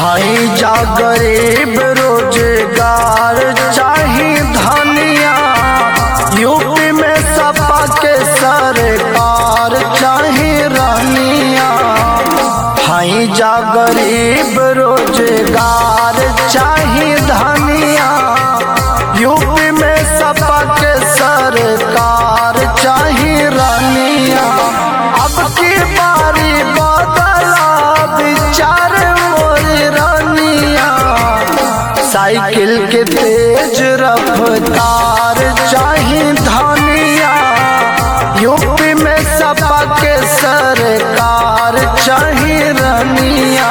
हाई जा गरीब रोजगार चाही धनिया यूपी में सपा के सरकार चाही रानिया हाई जा गरीब रोजगार चाही धनिया यूपी में सपा के सरकार चाही रानिया अब की बारी बदला विचार मोर रानिया साइकिल के तेज रफ्तार चाही धनिया यूपी में सपा के सरकार चाही रानिया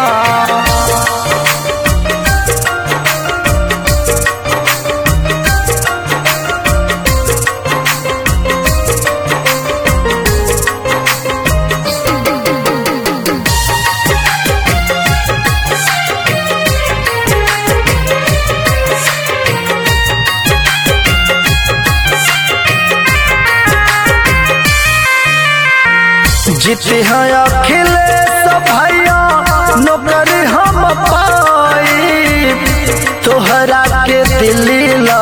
जीते हैं अखिलेश भैया नौकरी हम पाई तोहरा के दिल्ली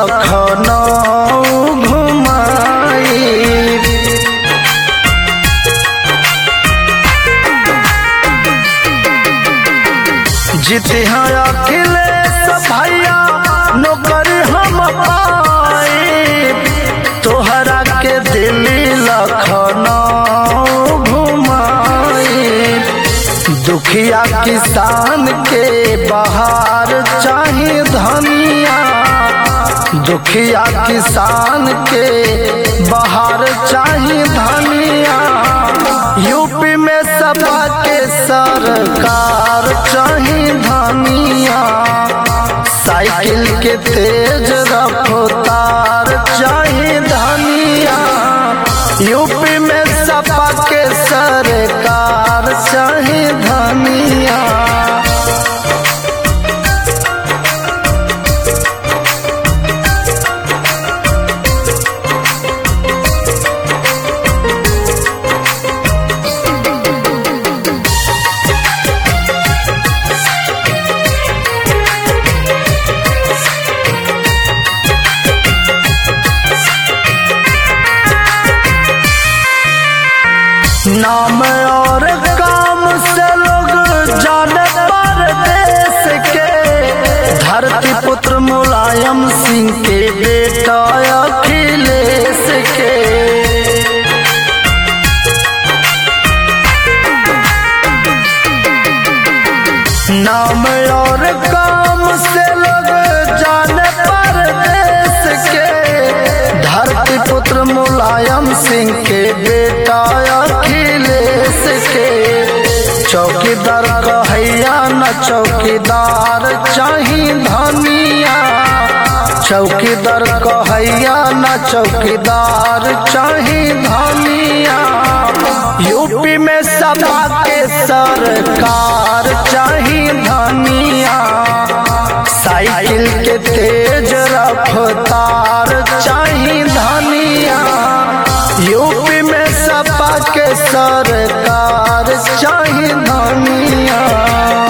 लखनऊ घुमाई जीते हैं अखिलेश भैया नौकरी हम पाई तोहरा के दिल्ली लखनऊ घुमाई दुखिया किसान के बहार चाही धनिया दुखिया किसान के बहार चाही धनिया यूपी में सपा के सरकार चाही धनिया साइकिल के तेज रफ्तार चाही धनिया यूपी में सपा के सरकार चाही धनिया नाम और काम से लोग जाने परदेश के धरती पुत्र मुलायम सिंह के बेटा अखिलेश के नाम और काम से लोग जाने परदेश के धरती पुत्र मुलायम सिंह के बेटा अखिलेश के चौकीदार कहैया न चौकीदार चाही धनिया चौकीदार कहैया न चौकीदार चाही धनिया यूपी में सपा के सरकार चाही धनिया साइकिल के तेज रफ्तार चाही धनिया यूपी में सपा के सरकार चाही धनिया